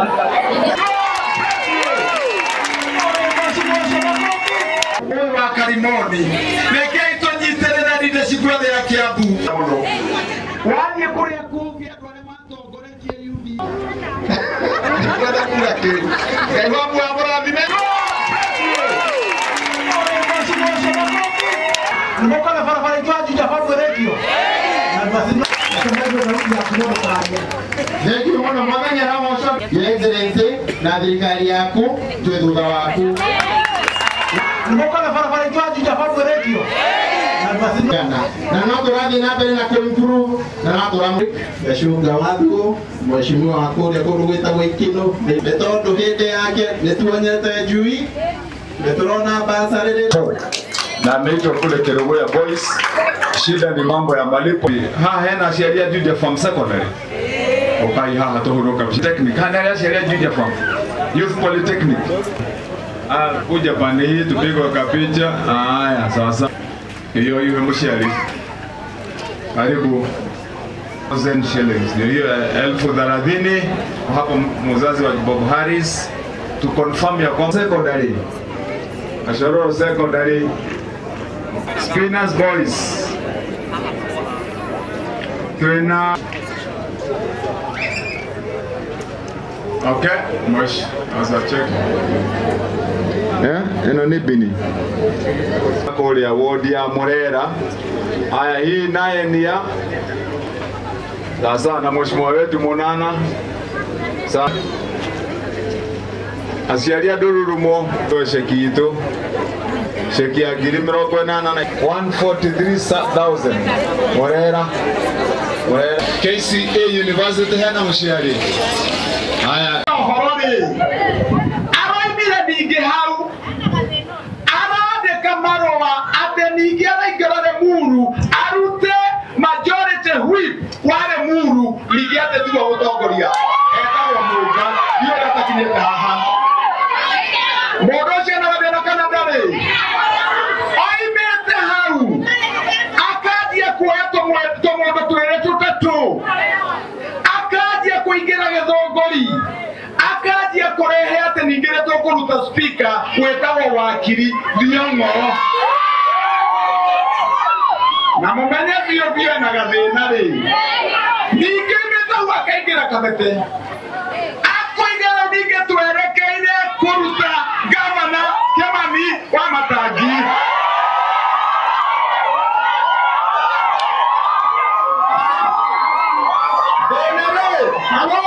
Ũyũ wa Karimoni rekei tũnyitĩrĩre leadership yothe ya Kiambu wathiĩ kũrĩa kũngĩ andũ arĩa matongoretie UD kwenda kuga kĩĩ Ngai wa muoyo amũrathime Nimekana barabara ikiwa juja kwa radio. Na basi msemaji wa sauti ya kidogo karagia. Thengiũ mũno mũthenya na moco Your Excellency na thirikari yaku twĩ thutha waku Nimekana barabara ikiwa juja kwa radio. Na basi Kana. na no tũrathiĩ na mbere na kũimprove na no tũra gacunga wathuo mheshimiwa wa kũrĩa kũndũ gwĩtagwo ikino nĩ tondũ hĩndĩ yake nĩ tuonyete njui nĩ tũrona mbaca rĩrĩ na ameitwa kule Kerugoya Boys. Shida ni mambo ya malipo. Haha hena sheria Juja Farm Secondary. Ukai haha tuhuruka technic. Hana ya sheria Juja Farm. Youth Polytechnic. Ah, kuja pande hii tupigwe kapicha. Haya sasa. Hiyo hiyo mshari. Karibu 1000 shillings. Ndio hiyo elfu thelathini hapo mzazi wa Bob Harris to confirm ya kwamba secondary Ashororo Secondary Spinners Boys Twina Okay, mwesh, asa check. Eh, ino ni bini. Kũrĩa wodi ya Murera. Aya, hii naye ni ya sasa na mheshimiwa wetu Munana. Sasa aciari a ndũrũrumo twe ceki itũ ceki ya ngiri mĩrongo ĩnana na 143,000 Murera Murera KCA University hena mũciari haya ũhoro rĩ aroimire ningĩ hau arandĩka marũa atĩ ningĩ araingĩra Lemuru arute majority whip wa Lemuru ningĩ atĩ tiga gũtongoria etagwo mũnga ndiũ ndatakinyĩte haha mũndũ ũcio ena gathĩna kana ndarĩ oimĩte hau akanjia kuoya tũmwe- tũmũndũ twĩrĩ tũtatũ akanjia kũingĩra gĩthũngũri akanjia kũrehe atĩ ningĩ nĩ tũkũruta spika gwĩtagwo wakiri thiong'o na mũmenye biũ biũ ena gathĩna rĩ ningĩ mĩtau akaingĩra kabete akũigĩra ningĩ twerekeire kũruta gavana Kimani wa Matangi Thĩna rĩ, halo?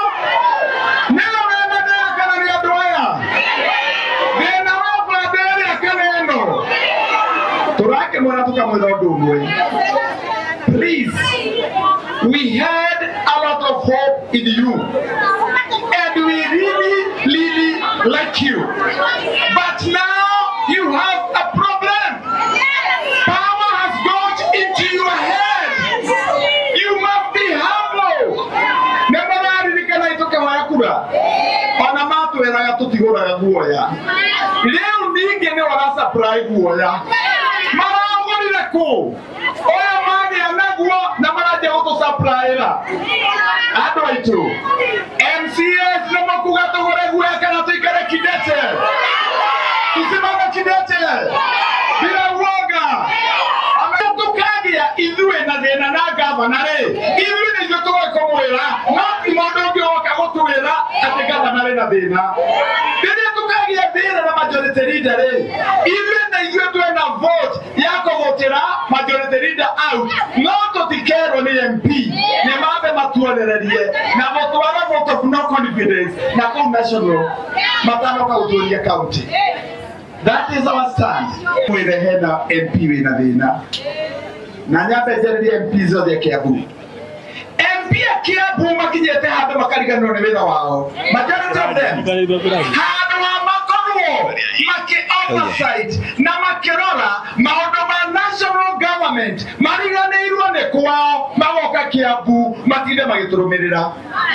Nĩwe wendaga kana nĩ andũ aya? Thĩna wa mbande ĩrĩa kana ĩno? Tũrakĩmwĩra tũkamwĩra ũndũ ũmwe. Please, we had a lot of hope in you. And we really, really like you. But now you have a problem. Power has got into your head. You must be humble. Nĩmũraririkana itũkĩhoya kura ona matwĩraga tũtigũraga guoya rĩu ningĩ nĩ wara supply guoya maragũrire kũ ũyũ magĩa naguo na maranjia gũtũsapraĩra andũ aitũ MCAs nĩ mũkuga tũgũre guoya kana tũikare kidete tusimame kidete bila uoga tukagia ithuĩ na thĩna na gavana rĩ ithuĩ nĩ ithuĩ tũgũkũmwĩra no ti mũndũ ũngĩ woka gũtwĩra atĩ gavana rĩ na thĩna rĩrĩa tukagia thĩna na majority leader rĩ ithuĩ na ithuĩ twĩna vote ya kũgũtĩra majority leader out no tũtikerwo nĩ MP nĩ mambe matuonererie na mũtwara vote of no confidence na kũu national matanoka gũtũria county That is our stand. Mwĩre hena MP wĩna thĩna na nyambe njarĩrie MP zothe a Kiambu MP a Kiambu makinyĩte handũ makariganĩrwo nĩ wĩra wao majority of them handũ ha makorwo maki oversight na makĩrora maũndũ ma national government mariganĩirwo nĩ kwao magoka Kiambu matinde magĩtũrũmĩrĩra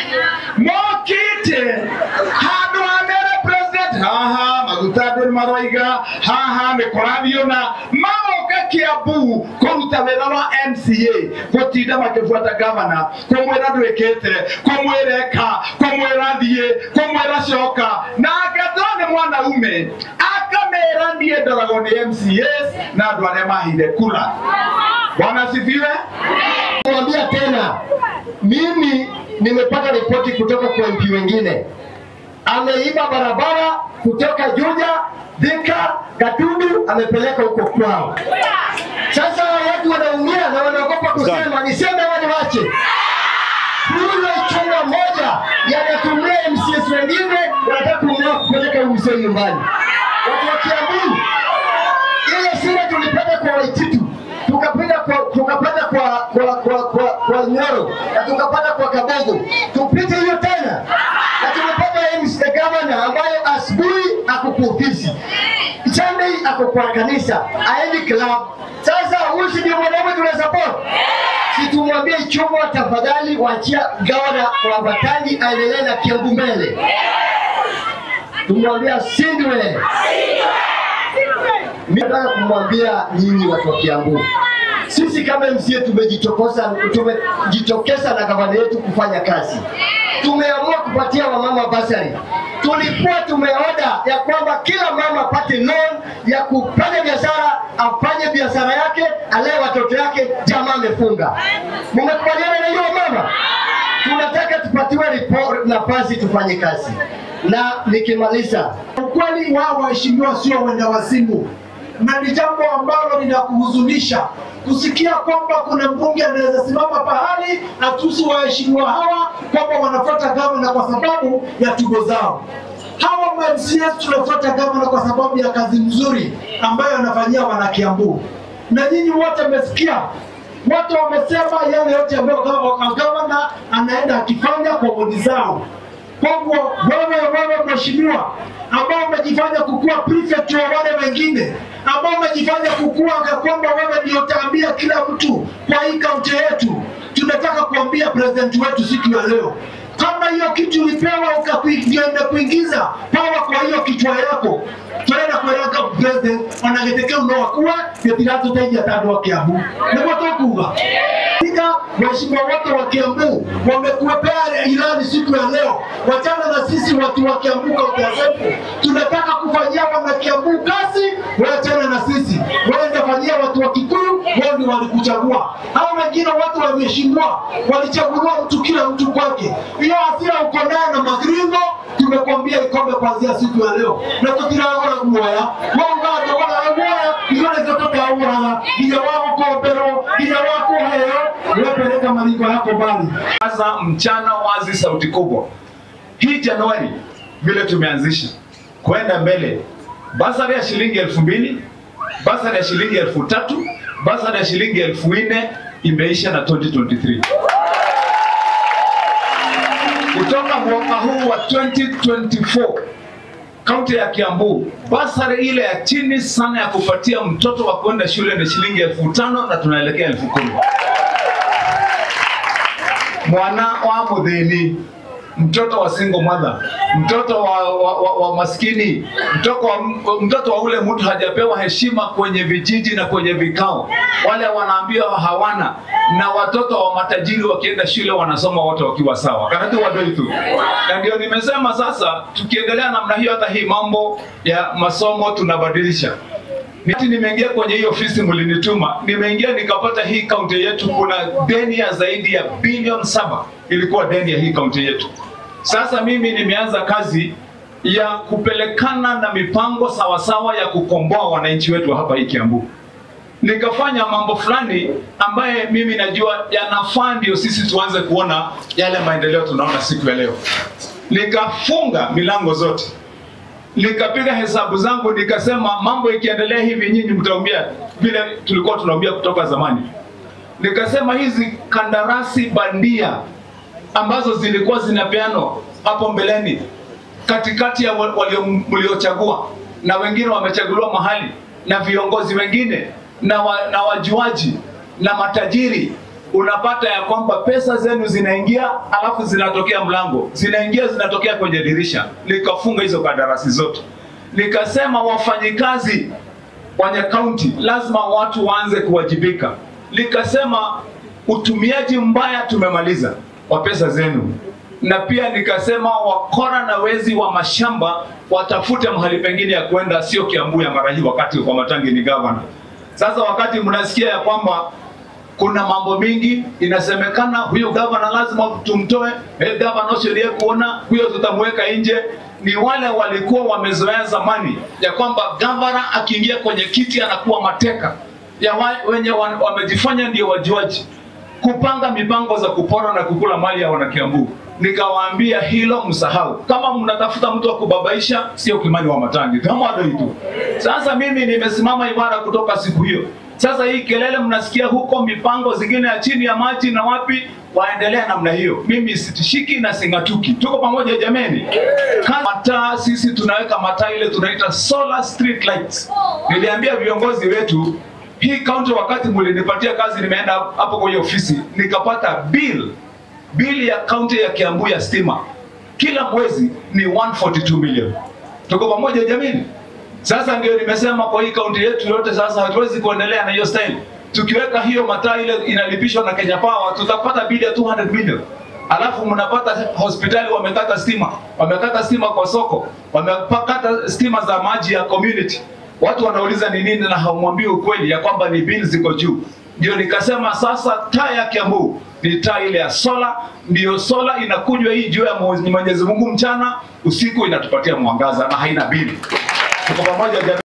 mokĩte handũ ha mere president haha maguta andũ nĩ maroiga haha mĩkorathio na magoka moke kiambu kũruta wĩra wa mca gũtinda makĩbuata gavana kũmwĩra ndwĩkĩte kũmwĩra eka kũmwĩra thiĩ kũmwĩra coka na angĩkorwo nĩ mwanaume akamera niĩ ndoragwo nĩ mcas na andũ arĩa mahire kura bwana sifiwe Mwambia tena, mimi nimepata ripoti kutoka kwa MP wengine, ameiba barabara kutoka Juja, Thika, Gatundu, amepeleka huko kwao. Sasa watu wanaumia na wanaogopa kusema, niseme au niwache? Huyo chuma moja yanatumia MCS wengine wanataka kununua kupeleka huyu mzee nyumbani. Watu wa Kiambu, ile sura tulipata kwa Waititu tukapita kwa tukapata kwa kwa kwa kwa, kwa Nyoro na tukapata kwa Kabogo, tupite hiyo tena na tumepata MC governor ambayo asubuhi ako kwa ofisi, Sunday ako kwa kanisa, aendi club. Sasa huyu si ndio mwanaume tuna support? Si tumwambie Chungwa, tafadhali wachia gavana wa Batangi aendelee na Kiambu mbele, tumwambia sindwe mimi nataka kumwambia nyinyi watu wa Kiambu, sisi kama MCA tumejitokosa tumejitokeza na gavana yetu kufanya kazi. Tumeamua kupatia wamama basari. Tulikuwa tumeoda ya kwamba kila mama apate loan ya kufanya biashara, afanye biashara yake, alee watoto yake. Jamaa amefunga. Mmekubaliana na hiyo mama? Tunataka tupatiwe report nafasi tufanye kazi, na nikimaliza Ukweli wao waheshimiwa sio wenda wazimu, na ni jambo ambalo linakuhuzunisha kusikia kwamba kuna mbunge anaweza simama pahali atusi waheshimiwa hawa kwamba wanafuata gavana kwa sababu ya tugo zao. Hawa ma MCAs tunafuata gavana kwa sababu ya kazi nzuri ambayo anafanyia wanakiambu, na nyinyi wote mmesikia watu wamesema yale yote ambayo gava- gavana anaenda akifanya kwa bodi zao. Kwa hivyo wewe wewe mheshimiwa ambao umejifanya kukuwa prefect wa wale wengine ambao umejifanya kukuwa ka kwamba wewe ndio utaambia kila mtu kwa hii kaunti yetu, tunataka kuambia president wetu siku ya leo kama hiyo kitu ulipewa ukaenda kuingiza pawa kwa hiyo kichwa yako twenda kweraga president onagĩtĩ kĩu no akuwe gĩtigatũteithia ta andũ a Kiambu nĩguo tũkuga Ika waheshimiwa wote wa Kiambu wamekuwepea ilani siku ya leo, wachana na sisi watu wa Kiambu kaunti ya Embu. Tunataka kufanyia wana Kiambu kazi, wachana na sisi. Waende fanyia watu wa Kikuyu, wao ndio walikuchagua. Hao wengine watu wameheshimiwa, walichaguliwa mtu kila mtu kwake. Hiyo hasira uko nayo na magringo, tumekwambia ikome kuanzia siku ya leo, na tutiragora guoya waugando wala guoya igore zotokauraga nginya wagukomberwo nginya wakuheo wepeleka maringo yako mbali. Sasa mchana wazi, sauti kubwa. Hii Januari vile tumeanzisha kwenda mbele, basari ya shilingi elfu mbili basari ya shilingi elfu tatu basari ya shilingi elfu nne imeisha na 2023 kutoka mwaka huu wa 2024 kaunti ya Kiambu, basari ile ya chini sana ya kupatia mtoto wa kwenda shule ni shilingi elfu tano na tunaelekea elfu kumi mwana wa muthini mtoto wa single mother mtoto wa, wa, wa, wa maskini mtoto wa, mtoto wa ule mtu hajapewa heshima kwenye vijiji na kwenye vikao wale wanaambiwa hawana na watoto wa matajiri wakienda shule wanasoma wote wakiwa sawa kanatu wadoitu na ndio nimesema sasa tukiendelea namna hiyo hata hii mambo ya masomo tunabadilisha Niti nimeingia kwenye hii ofisi mlinituma, nimeingia nikapata hii kaunti yetu kuna deni ya zaidi ya bilioni saba ilikuwa deni ya hii kaunti yetu. Sasa mimi nimeanza kazi ya kupelekana na mipango sawasawa ya kukomboa wananchi wetu hapa hii Kiambu. Nikafanya mambo fulani ambaye mimi najua yanafaa ndio sisi tuanze kuona yale maendeleo tunaona siku ya leo. Nikafunga milango zote nikapiga hesabu zangu nikasema mambo ikiendelea hivi nyinyi mtaumia vile tulikuwa tunaumia kutoka zamani nikasema hizi kandarasi bandia ambazo zilikuwa zinapeanwa hapo mbeleni katikati ya wa- walio- mliochagua na wengine wamechaguliwa mahali na viongozi wengine na, wa, na wajuaji na matajiri unapata ya kwamba pesa zenu zinaingia alafu zinatokea mlango zinaingia zinatokea kwenye dirisha nikafunga hizo kandarasi zote nikasema wafanyikazi kwenye kaunti lazima watu waanze kuwajibika. Likasema utumiaji mbaya tumemaliza wa pesa zenu, na pia nikasema wakora na wezi wa mashamba watafute mahali pengine ya kwenda, sio Kiambu ya mara hii, wakati kwa Matangi ni gavana. Sasa wakati mnasikia ya kwamba kuna mambo mingi inasemekana, huyo gavana lazima tumtoe, eh, gavana usilie kuona huyo tutamweka nje. Ni wale walikuwa wamezoea zamani ya kwamba gavana akiingia kwenye kiti anakuwa mateka ya wa, wenye wa, wamejifanya ndio wajuaji kupanga mipango za kupora na kukula mali ya wanakiambu. Nikawaambia hilo msahau. Kama mnatafuta mtu wa kubabaisha, sio Kimani wa Matangi, kama tu. Sasa mimi nimesimama imara kutoka siku hiyo. Sasa hii kelele mnasikia huko, mipango zingine ya chini ya maji na wapi, waendelea namna hiyo. Mimi sitishiki na singatuki, tuko pamoja jameni. Kama mataa, sisi tunaweka mataa ile tunaita solar street lights. Niliambia viongozi wetu hii kaunti, wakati mlinipatia kazi, nimeenda hapo kwenye ofisi nikapata bill bill ya kaunti ya Kiambu ya stima kila mwezi ni 142 million. Tuko pamoja jameni? Sasa ndio nimesema kwa hii kaunti yetu yote, sasa hatuwezi kuendelea na hiyo style. Tukiweka hiyo mataa ile inalipishwa na Kenya Power, tutapata bili ya 200 million. Alafu mnapata hospitali wamekata stima, wamekata stima kwa soko, wamekata stima za maji ya community. Watu wanauliza ni nini, na hamwambii ukweli ya kwamba ni bili ziko juu. Ndio nikasema sasa taa ya Kiambu ni taa ile ya sola, ndiyo sola inakunywa hii juu ya Mwenyezi Mungu mchana, usiku inatupatia mwangaza na haina bili. Tuko pamoja jamii.